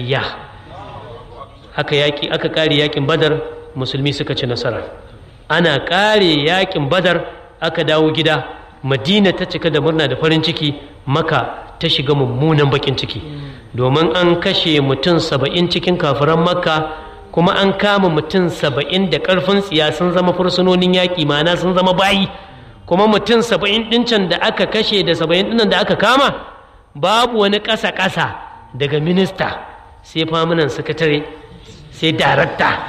gayya aka yaki aka kare yakin badar musulmi suka ci nasara ana kare yakin badar aka dawo gida madina ta cika da murna da farin ciki maka ta shiga mummunan bakin ciki domin an kashe mutum saba'in cikin kafiran makka kuma an kama mutum saba'in da ƙarfin tsiya sun zama fursunonin yaƙi ma'ana sun zama bayi kuma mutum saba'in ɗincan da aka kashe da saba'in ɗinnan da aka kama babu wani ƙasa-ƙasa daga minista sai famunan sakatare sai darakta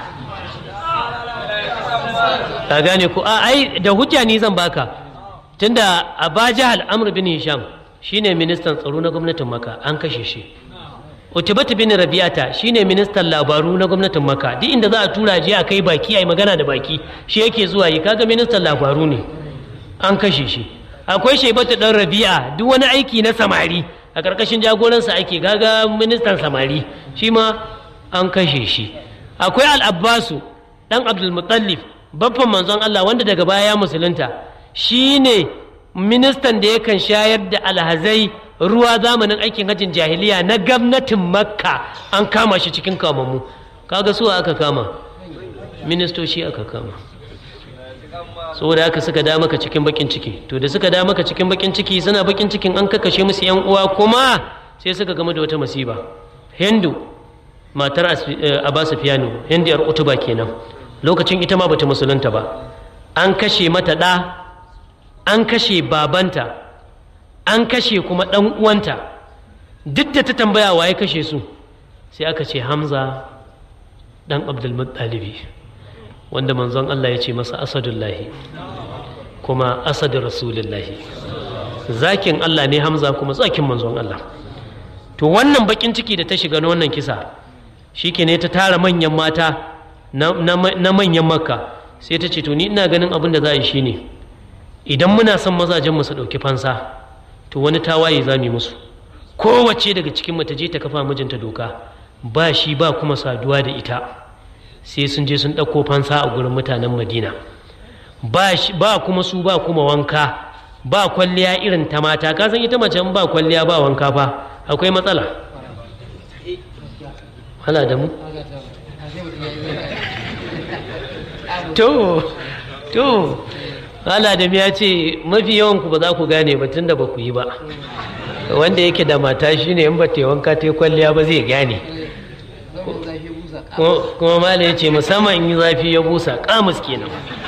ka gane ku a ai da hujja ni zan baka tunda abaja al'amr bin hisham shine ministan tsaro na gwamnatin maka an kashe shi utubatu bin rabi'ata shine ministan labaru na gwamnatin maka duk inda za a tura je a kai baki ai magana da baki shi yake zuwa yi kaga ministan labaru ne an kashe shi akwai shaibatu dan rabi'a duk wani aiki na samari a karkashin jagoransa ake gaga ministan samari shi ma an kashe shi akwai al-abbasu dan abdul mutallif babban manzon Allah wanda daga baya ya musulunta shine ministan da yakan shayar da alhazai ruwa zamanin aikin hajjin jahiliya na gwamnatin makka an kama shi cikin kamammu kaga su aka kama ministoci aka kama saboda haka suka da maka cikin bakin ciki to da suka da maka cikin bakin ciki suna bakin cikin an kakashe musu yan uwa kuma sai suka gama da wata masiba hindu matar abbas fiyano hindu yar utuba kenan lokacin ita ma bata musulunta ba an kashe mata ɗa an kashe babanta an kashe kuma ɗan uwanta duk da ta tambaya waye kashe su sai aka ce hamza ɗan abdulmuttalibi wanda manzon Allah ya ce masa asadullahi kuma asadu rasulullahi zakin Allah ne hamza kuma zakin manzon Allah to wannan bakin ciki da ta shiga na wannan kisa shi ne ta tara manyan mata na manyan makka sai ta ce to ni ina ganin abin da za a yi shine idan muna son mazajen mu su ɗauki fansa to wani tawaye za mu yi musu kowace daga cikin mu ta je ta kafa mijinta doka ba shi ba kuma saduwa da ita sai sun je sun ɗauko fansa a gurin mutanen madina ba kuma su ba kuma wanka ba kwalliya irin ta mata ka san ita mace ba kwalliya ba wanka fa akwai matsala hala da mu to to hala da ya ce mafi yawan ku ba za ku gane ba tunda ba ku yi ba wanda yake da mata shine in ba ta wanka ta kwalliya ba zai gane kuma mala ya ce musamman in yi zafi ya busa kamus kenan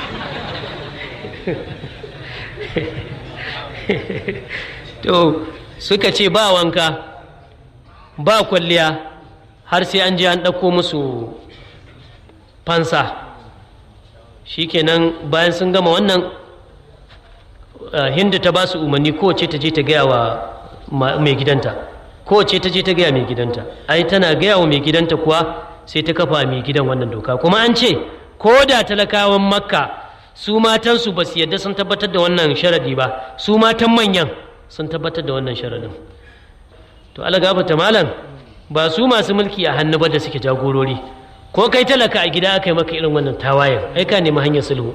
to suka ce ba wanka ba kwalliya har sai an je an ɗauko musu fansa shikenan bayan sun gama wannan hindu ta ba su umarni kowace ta je ta gaya wa mai gidanta kowace ta je ta gaya mai gidanta ai tana gaya wa mai gidanta kuwa sai ta kafa mai gidan wannan doka kuma an ce ko da talakawan makka su matansu ba su yadda sun tabbatar da wannan sharadi ba su matan manyan sun tabbatar da wannan sharadin to alagafata malam ba su masu mulki a hannu ba da suke jagorori ko kai talaka a gida aka yi maka irin wannan tawayen ai ka nemi hanyar sulhu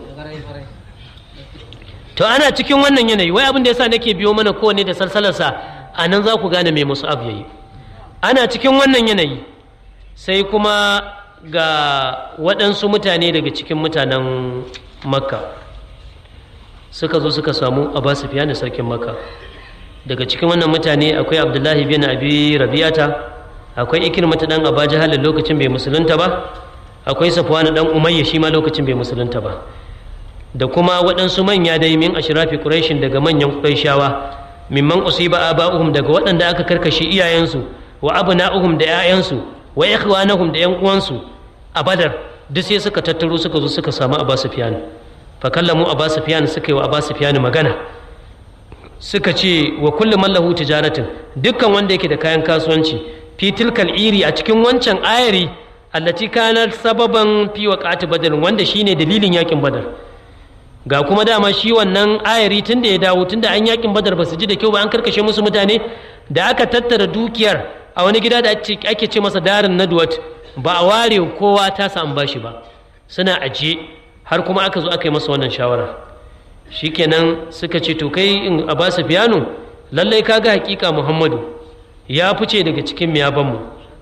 to ana cikin wannan yanayi wai abin da yasa nake biyo mana kowanne da salsalarsa a nan za ku gane mai musu abu yayi ana cikin wannan yanayi sai kuma ga waɗansu mutane daga cikin mutanen makka suka zo suka samu abbas fiye sarkin makka daga cikin wannan mutane akwai abdullahi bin abi rabi'ata akwai ikirmata dan aba jahal lokacin bai musulunta ba akwai safwan dan umayya shi ma lokacin bai musulunta ba da kuma waɗansu manya dai min ashrafi quraishin daga manyan quraishawa mimman usiba aba'uhum daga waɗanda aka karkashe iyayensu wa abna'uhum da 'ya'yansu wa ikhwanahum da 'yan uwansu a badar duk sai suka tattaro suka zo suka samu abbas sufyan fa kallamu abbas sufyan suka yi wa abbas sufyan magana suka ce wa kullu man lahu tijaratin dukkan wanda yake da kayan kasuwanci fi tilkal iri a cikin wancan ayari allati kanat sababan fi waqati badr wanda shine dalilin yakin badar ga kuma dama shi wannan ayari tunda ya dawo tunda an yakin badar ba su ji da kyau ba an karkashe musu mutane da aka tattara dukiyar a wani gida da ake ce masa darin nadwat ba a ware kowa ta samu bashi ba suna ajiye har kuma aka zo aka yi masa wannan shawara shikenan suka ce to kai in a basu fiyano lallai kaga hakika muhammadu ya fice daga cikin miyabanmu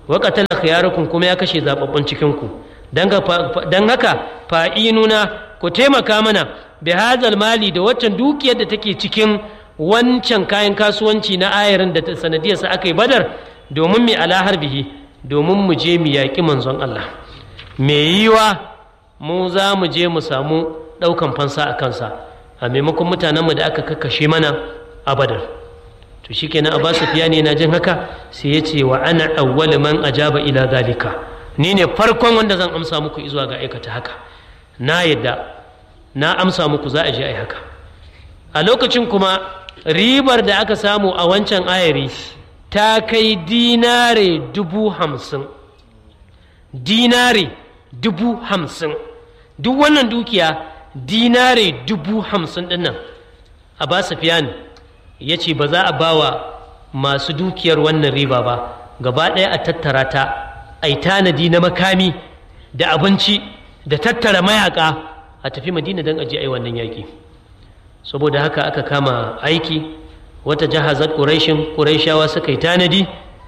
wa qatala khiyarukum kuma ya kashe zababbun cikin ku dan haka fa'inuna ku taimaka mana bi hazal mali da waccan dukiyar da take cikin wancan kayan kasuwanci na ayarin da sanadiyarsa aka yi badar domin mai alahar bihi domin mu je mu yaƙi manzon Allah me yiwa mu za mu je mu samu ɗaukan fansa a kansa a maimakon mutanenmu da aka kakkashe mana a badar to shikenan Abbas Sufyan yana jin haka sai ya ce wa ana awwal man ajaba ila zalika ni ne farkon wanda zan amsa muku zuwa ga aikata haka na yadda na amsa muku za a je ai haka a lokacin kuma ribar da aka samu a wancan ayari ta kai dinare dubu hamsin dinare dubu hamsin duk wannan dukiya dinare dubu hamsin dinnan a ba Sufyan ya ce ba za a ba wa masu dukiyar wannan riba ba gaba ɗaya a tattara ta a tanadi na makami da abinci da tattara mayaka a tafi madina don aji ai wannan yaƙi saboda haka aka kama aiki wata jahazar ƙuraishin ƙuraishawa suka yi tanadi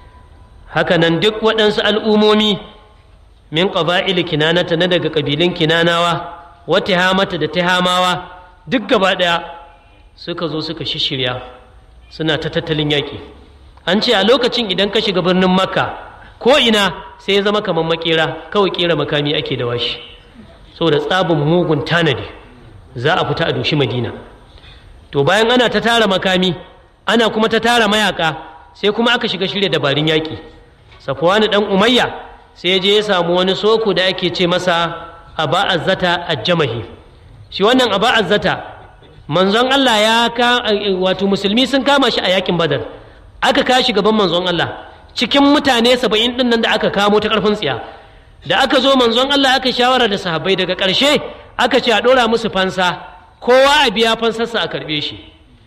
hakanan duk waɗansu al'umomi min ƙaba'il kinanata na daga ƙabilun kinanawa wata hamata da tahamawa duk gaba ɗaya suka zo suka shishirya suna ta tattalin yaƙi an ce a lokacin idan ka shiga birnin makka ko ina sai ya zama kamar makera kawai kera makami ake da washi saboda tsabin mugun tanadi za a fita a doshi madina to bayan ana ta tara makami ana kuma ta tara mayaka sai kuma aka shiga shirya dabarun yaƙi safwani dan umayya sai je ya samu wani soko da ake ce masa aba azzata ajjamahi shi wannan aba azzata manzon Allah ya ka wato musulmi sun kama shi a yakin badar aka kashi gaban manzon Allah cikin mutane saba'in ɗin nan da aka kamo ta ƙarfin tsiya da aka zo manzon Allah aka shawara da sahabbai daga ƙarshe aka ce a ɗora musu fansa kowa a biya fansarsa a karɓe shi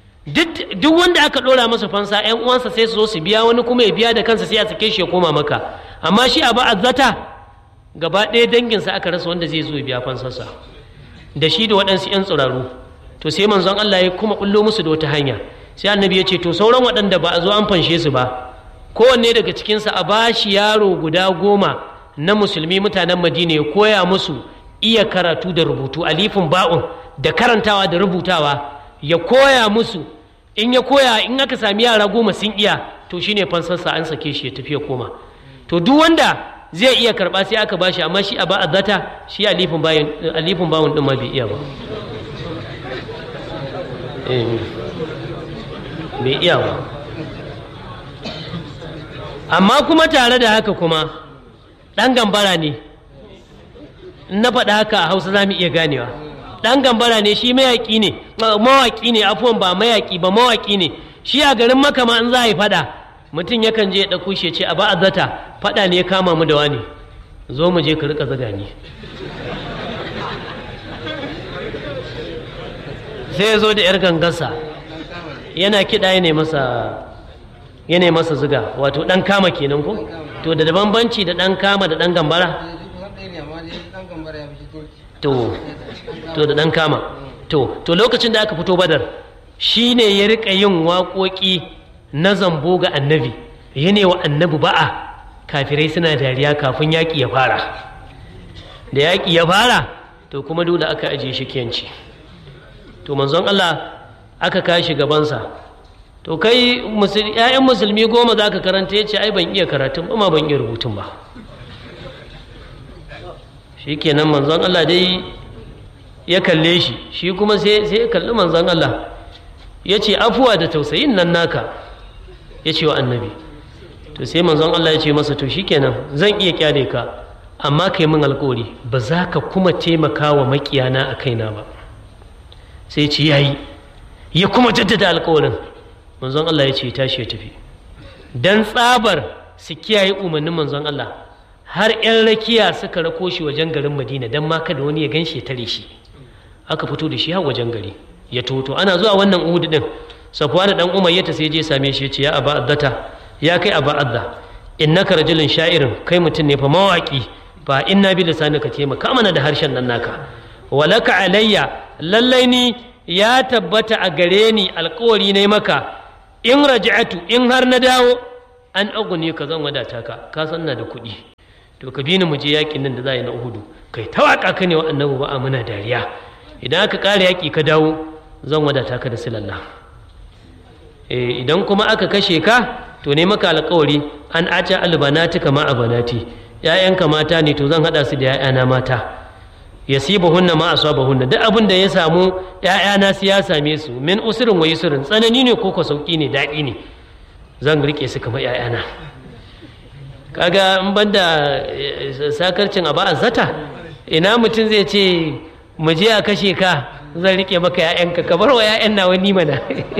duk wanda aka ɗora masa fansa ‘yan uwansa sai su zo su biya wani kuma ya biya da kansa sai a sake shi ya koma maka amma shi a ba'azzata gaba ɗaya danginsa aka rasa wanda zai zo ya biya fansarsa da shi da waɗansu ‘yan tsiraru to sai manzon Allah ya kuma ɓullo musu da wata hanya sai annabi ya ce to sauran waɗanda ba a zo an fanshe su ba kowanne daga cikinsa a ba shi yaro guda goma na musulmi mutanen madina ya koya musu iya karatu da rubutu alifin ba'un da karantawa da rubutawa ya koya musu in ya koya in aka sami yara goma sun iya to shine fansarsa an sake shi ya tafi ya koma to duk wanda zai iya karba sai aka bashi amma shi a ba zata shi alifin bayan alifin bawun din ma bai iya ba bai iya ba amma kuma tare da haka kuma ɗan gambara ne na faɗa haka a hausa za mu iya ganewa ɗan gambara ne shi mayaƙi ne mawaƙi ne afuwan ba mayaƙi ba mawaƙi ne shi a garin makama in za a yi faɗa mutum yakan je ya ɗauko shi ce a ba a zata faɗa ne ya kama mu da wani zo mu je ka riƙa zaga ni sai ya zo da 'yar gangarsa yana kiɗa ya masa yana masa ziga wato ɗan kama kenan ko to da bambanci da ɗan kama da ɗan gambara to to da ɗan kama to to lokacin da aka fito badar shi ne ya riƙa yin waƙoƙi na zambo ga annabi ya wa annabi ba'a kafirai suna dariya kafin yaƙi ya fara da yaƙi ya fara to kuma dole aka ajiye shi kiyanci to manzon Allah aka kashi gabansa to kai ‘ya'yan musulmi goma za ka karanta ya ce ai ban iya karatun ba ma ban iya rubutun ba shi kenan manzon Allah dai ya kalle shi shi kuma sai ya kalli manzon Allah ya ce afuwa da tausayin nan naka ya ce wa annabi to sai manzon Allah ya ce masa to shikenan zan iya kyale ka amma kai min alkawari ba za ka kuma taimaka wa makiyana a kaina ba sai ce yayi ya kuma jaddada alkawarin manzon Allah ya ce tashi ya tafi dan tsabar su kiyaye umarnin manzon Allah har 'yan rakiya suka rako shi wajen garin madina don ma kada wani ya gan shi ya tare shi aka fito da shi har wajen gari ya toto ana zuwa wannan uhudu din safwan dan umar ya sai je same shi ya ce ya aba addata ya kai aba adda innaka rajulun sha'irin kai mutum ne fa mawaki fa inna bi lisanika taimaka mana da harshen nan naka walaka alayya lallai ni ya tabbata a gare ni alkawari ne maka in raja'atu in har na dawo an agune ka zan wadata ka ka san na da kuɗi to ka bi ni mu je yakin nan da za a yi na uhudu kai ta waka ka ne wa annabi ba a muna dariya idan aka ƙara yaƙi ka dawo zan wadata ka da silalla eh idan kuma aka kashe ka to ne maka alƙawari an aca albanati kama abanati ƴaƴanka mata ne to zan haɗa su da ƴaƴana mata yasibahunna ma asabahunna duk abin da ya samu ƴaƴana su ya same su min usurin wa yusurin tsanani ne ko ko sauki ne daɗi ne zan rike su kamar ƴaƴana kaga in banda sakarcin abu zata ina mutum zai ce mu je a kashe ka zan rike maka ƴaƴanka ka bar wa ƴaƴan nawa ni mana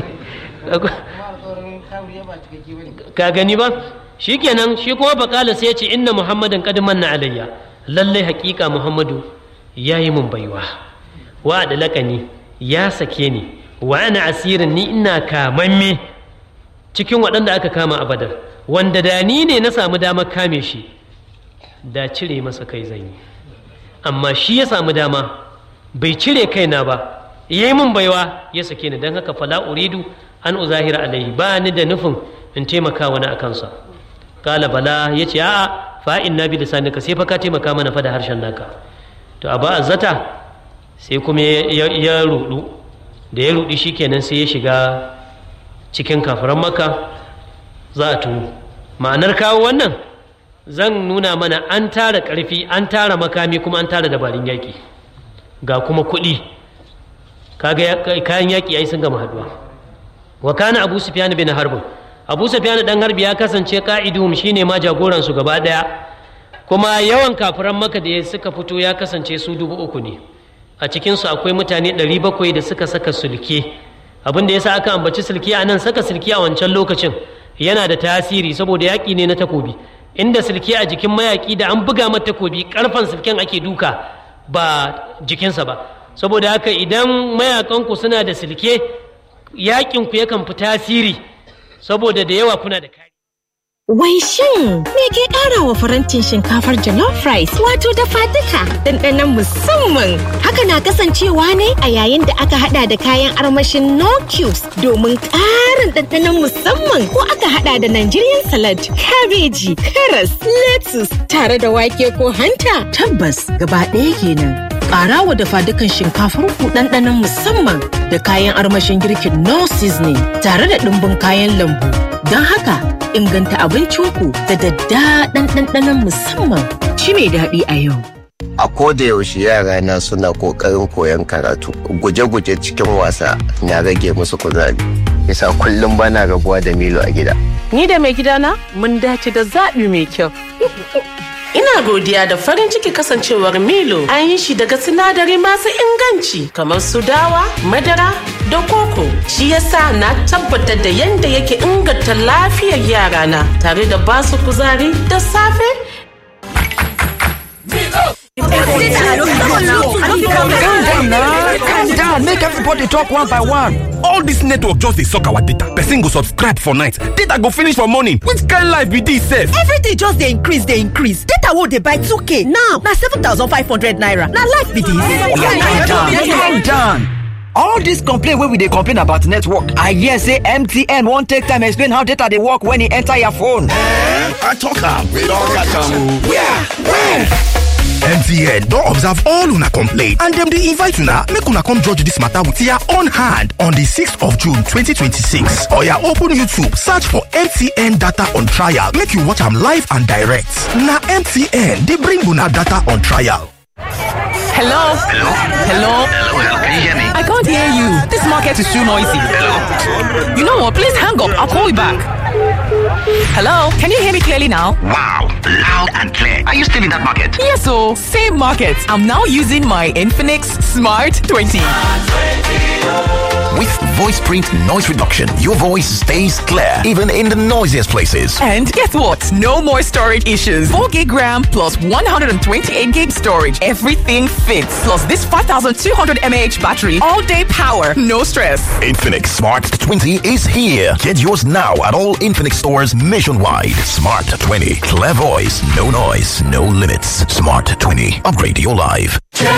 ka gani ba shikenan shi kuma bakala sai ya ce inna muhammadan qad manna alayya lalle haƙiƙa muhammadu ya yi mun baiwa wa da laƙani ya sake ni wa ana asirin ni ina kamamme cikin waɗanda aka kama a badar wanda da ni ne na samu damar kame shi da cire masa kai zan yi amma shi ya samu dama bai cire kaina ba ya yi mun baiwa ya sake ni don haka fala uridu an uzahira alaihi ba ni da nufin in taimaka wani a kansa kala bala ya ce a'a fa'in na bi da sanika sai fa ka taimaka mana fa da harshen naka to a ba zata sai kuma ya rudu da ya rudi shikenan sai ya shiga cikin kafiran maka za a tuno ma'anar kawo wannan zan nuna mana an tara ƙarfi an tara makami kuma an tara dabarun yaƙi ga kuma kuɗi kaga kayan yaƙi ai sun gama haduwa wa kana abu sufyan bin harbin abu sufyan dan harbi ya kasance ka'idum shine ma jagoran su gaba daya kuma yawan kafiran maka da suka fito ya kasance su dubu uku ne a cikinsu akwai mutane ɗari bakwai da suka saka sulke abin da ya sa aka ambaci sulke a nan saka sulke a wancan lokacin yana da tasiri saboda yaƙi ne na takobi inda sulke a jikin mayaƙi da an buga mata takobi ƙarfen sulken ake duka ba jikinsa ba saboda haka idan mayaƙanku suna da sulke yaƙinku yakan fi tasiri saboda da yawa kuna da kari Wai shin me ke ƙara wa farantin shinkafar jollof rice wato dafa duka ɗanɗanon musamman. Haka na kasancewa ne a yayin da aka hada da kayan armashin no cubes domin ƙarin ɗanɗanon musamman ko aka hada da Nigerian salad, kabeji, karas, lettuce tare da wake ko hanta. Tabbas gaba ɗaya kenan. Ƙara wa dafa dukan shinkafar ku ɗanɗanon musamman da kayan armashin girkin no seasoning tare da ɗumbin kayan lambu. Don haka inganta abincinku da daddaɗan ɗanɗanon musamman ci mai daɗi a yau. A koda yaushe yara na suna ƙoƙarin koyon karatu, guje-guje cikin wasa na rage musu kuzari. Yasa kullum bana rabuwa da Milo a gida. Ni da mai gidana mun dace da zaɓi mai kyau. Ina godiya da farin ciki kasancewar Milo an yi shi daga sinadari masu inganci kamar su dawa, madara da koko. Shi yasa na tabbatar da yadda yake inganta lafiyar yarana tare da basu kuzari da safe. calm down now calm down make everybody talk one by one all dis network just dey suck our data person go subscribe for night data go finish for morning which kind life be dis sef everything just dey increase dey increase data wey dey buy 2k now na 7500 naira na life be dis calm down all dis complain wey we dey complain about network i hear say mtn wan take time explain how data dey work when e enter your phone eh i tok am we don catch am o where where mtn don observe all una complaint and dem dey invite una make una come judge dis matter with your own hand on di 6th of june 2026 oya open youtube search for mtn data on trial make you watch am live and direct na mtn dey bring una data on trial Hello? Hello? Hello? Hello, hello, can you hear me? I can't hear you. This market is too noisy. Hello? You know what? Please hang up. I'll call you back. Hello? Can you hear me clearly now? Wow, loud and clear. Are you still in that market? Yes, so same market. I'm now using my Infinix Smart 20. With voice print noise reduction, your voice stays clear even in the noisiest places. And guess what? No more storage issues. 4 gig RAM plus 128 gig storage. Everything fits. Plus this 5200 mAh battery. All day power. No stress. Infinix Smart 20 is here. Get yours now at all Infinix stores nationwide. Smart 20. Clear voice. No noise. No limits. Smart 20. Upgrade your life.